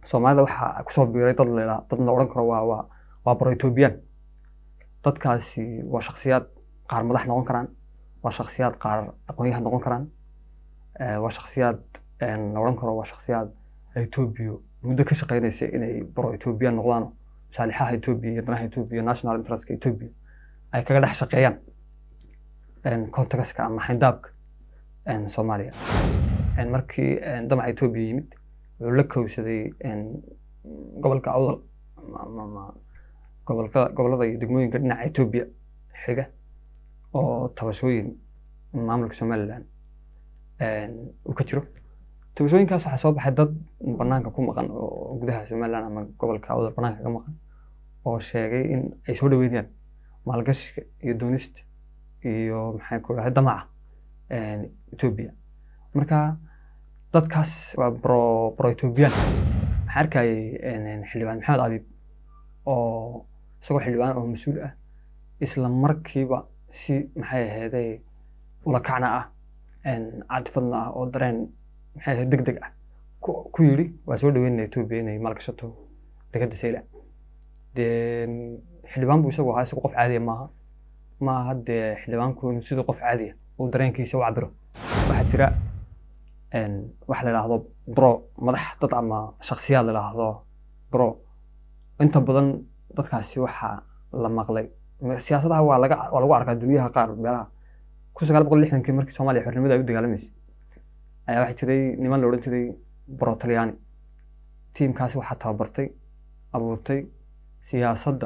soomaalida waxaa kusoo biiray dad la dad la odhan karo waa waa waa baro ethoobiyan dadkaasi waa shakhsiyaad qaar madax noqon karaan waa shakhsiyaad qaar aqoonyahan noqon karaan waa shakhsiyaad la odhan karo waa shakhsiyaad etoobiya muddo ka shaqeynaysa inay baro ethoobiyan noqdaan masaalixaha etoobiya iyo danaha etoobiya national interestka etoobiya ay kaga dhex shaqeeyaan contextka ama xayndaabka soomaaliya markii damaca etoobiya yimid wuxuu la kowsaday gobolka awdal ama gobolka gobolada iyo degmooyinka dhinaca etoobiya xiga oo tabashooyin maamulka somaliland uu ka jiro tabashooyinkaas waxaa soo baxay dad banaanka ku maqan oo gudaha somaliland ama gobolka awdal banaanka ka maqan oo sheegay in ay soo dhaweynayaan maalgashiga iyo doonista iyo maxay ku dhahay damaca etoobiya marka dadkaas waa bro bro ethoobiyan waxaan arkayay xildhibaan maxamed abiib oo isagoo xildhibaan oo mas-uul ah isla markiiba si maxay ahaydey ulakacna ah cadfadna ah oo dareen maxay ahayd deg deg ah ku yidhi waa soo dhaweynaya etoobiya inay maalgashato degadda sayla dee xildhibaan buu isagu ahaa isagu qof caadiya maaha maaha dee xildhibaanku inuu siduu qof caadiya uu dareenkiisa u cabiro waxaa jira waxa la idhaahdo bro madax dad ama shaksiyaad la idhaahdo bro inta badan dadkaasi waxaa la maqlay siyaasadaha waa laga waa lagu arkaa duniyaha qaar meelaha kun sagaal boqol lixdankii markii soomaaliya xornimada ay u dagaalameysay ayaa waxaa jiray niman la odhan jiray bro talyaani tiimkaasi waxaa tababartay abuurtay siyaasadda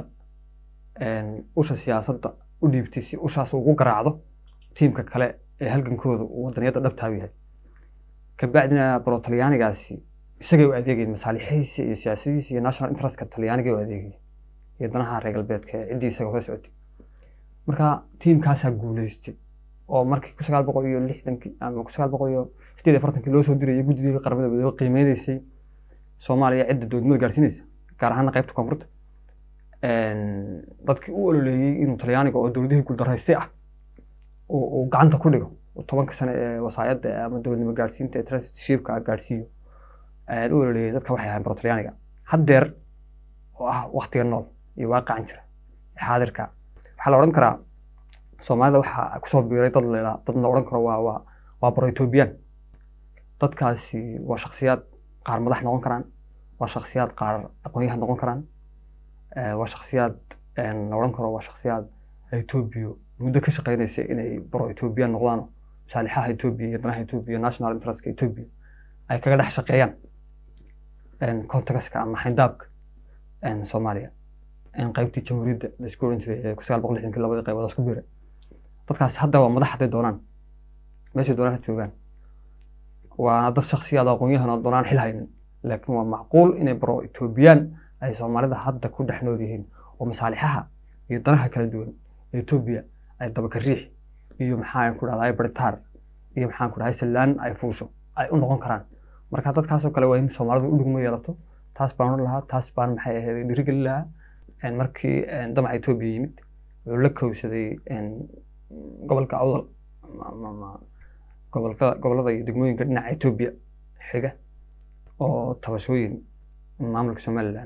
usha siyaasadda u dhiibtay si ushaas ugu garaacdo tiimka kale ee halgankooda uu wadaniyadda dhabtaa u yahay kabacdina baro talyaanigaasi isagay u adeegayeen masaalixihiisa iyo siyaasadihiisa iyo national interestka talyaaniga u adeegayeen iyo danaha reer galbeedka ee ciddii isaga hore socotay marka tiimkaasaa guuleystay oo markii kun sagaal boqol iyo lixdankii ama kun sagaal boqol iyo sideed iyo afartankii loo soo dirayay guddigii qaramada midoobey qiimeynaysay soomaaliya cidda dowladnimada gaarsiinaysa gaar ahaana qaybta koonfurta dadkii u ololeeyey inuu talyaaniga oo dowladihii guuldaraystay ah uu gacanta ku dhigo tobanka sane ee wasaayadda ama dowladnimo gaarsiinta ee trusteeshipka gaarsiiyo u ololeeyay dadka waxay ahayn baro talyaaniga haddeer oo ah waktiga nool iyo waaqacan jira xaadirka waxaa la odhan karaa soomaalida waxaa kusoo biiray dad la dad la odhan karo waa waa waa baro ethoobiyan dadkaasi waa shakhsiyaad qaar madax noqon karaan waa shakhsiyaad qaar aqoonyahan noqon karaan waa shakhsiyaad la odhan karo waa shakhsiyaad etoobiya muddo ka shaqeynaysa inay baro ethoobiyan noqdaan masaalixaha etoobiya iyo danaha etoobiya national interestka etoobiya ay kaga dhex shaqeeyaan contextka ama xayndaabka soomaaliya qaybtii jamhuuriyadda la isku oran jiray ee kun sagaal boqol lixdankii labadii qaybood isku biiray dadkaas hadda waa madax hadday doonaan meeshay doonaan ha joogaan waana dad shaksiyaad aqoonyahan oo doonaan xil haynin laakiin waa macquul inay baro etoobiyaan ay soomaalida hadda ku dhex nool yihiin oo masaalixaha iyo danaha kala duwan ee etoobiya ay dabaka riix iyo maxaan ku dhahdaa baritaar iyo maxaan ku dhahay sallaan ay fuusho ay u noqon karaan marka dadkaasoo kale waa in soomaalidu u dhugmo yeelato taas baan odhan lahaa taas baan maxay ahayd dhiirigelin lahaa markii damaca etoobiya yimid wuxuu la kowsaday gobolka awdal ama gobolka gobolada iyo degmooyinka dhinaca etoobiya xiga oo tabashooyin maamulka somaliland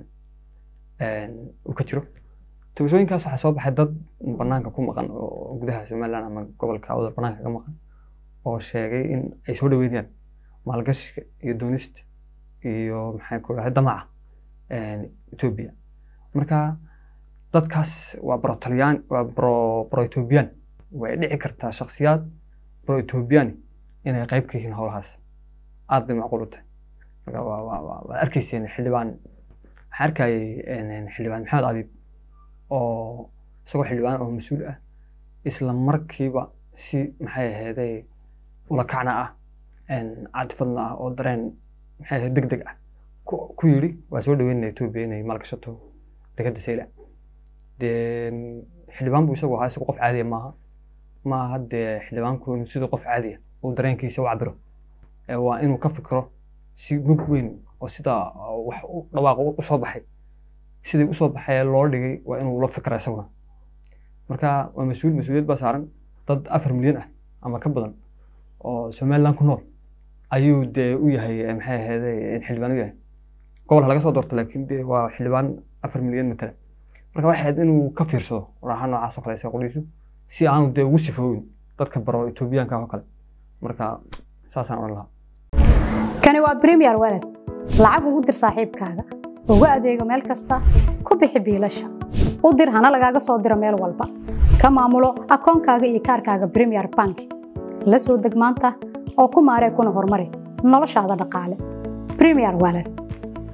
uu ka jiro tabashooyinkaas waxaa soo baxay dad banaanka ku maqan oo gudaha somaliland ama gobolka awdal banaanka ka maqan oo sheegay in ay soo dhaweynayaan maalgashiga iyo doonista iyo maxay ku dhahay damaca etoobiya marka dadkaas waa bro talyaan waa bro bro ethoobiyan way dhici kartaa shakhsiyaad bro ethoobiyan inay qayb ka yihiin howlahaas aad bay macquul u tahay marka waa waa waa waad arkayseen xildhibaan waxaan arkayay xildhibaan maxamed abiib oo isagoo xildhibaan oo mas-uul ah isla markiiba si maxay ahaydey ulakacna ah cadfadna ah oo dareen maxay ahayd deg deg ah ku yidhi waa soo dhaweynaya etoobiya inay maalgashato degadda sayla dee xildhibaan buu isagu ahaa isagu qof caadiya maaha maaha dee xildhibaanku inuu siduu qof caadiya uu dareenkiisa u cabiro waa inuu ka fikiro si mug weyn oo sidaa wax dhawaaq usoo baxay sidii usoo baxay loo dhigay waa inuu la fikra isaguna marka waa mas-uul mas-uuliyad baa saaran dad afar milyan ah ama ka badan oo somaliland ku nool ayuu dee u yahay maxay ahayd xildhibaan u yahay gobol ha laga soo doorto laakiin dee waa xildhibaan afar milyan matala marka waxay ahayd inuu ka fiirsado raaxa noocaas oo kale isaga qoliisu si aanu dee ugu sifoowin dadka baro etoobiyaanka oo kale marka saasaan odhan lahaa kani waa premier walad lacag ugu dir saaxiibkaaga ugu adeego meel kasta ku bixi biilasha u dir hana lagaaga soo diro meel walba ka maamulo akoonkaaga iyo kaarkaaga premier bank la soo deg maanta oo ku maaree kuna horumari noloshaada dhaqaale premier walad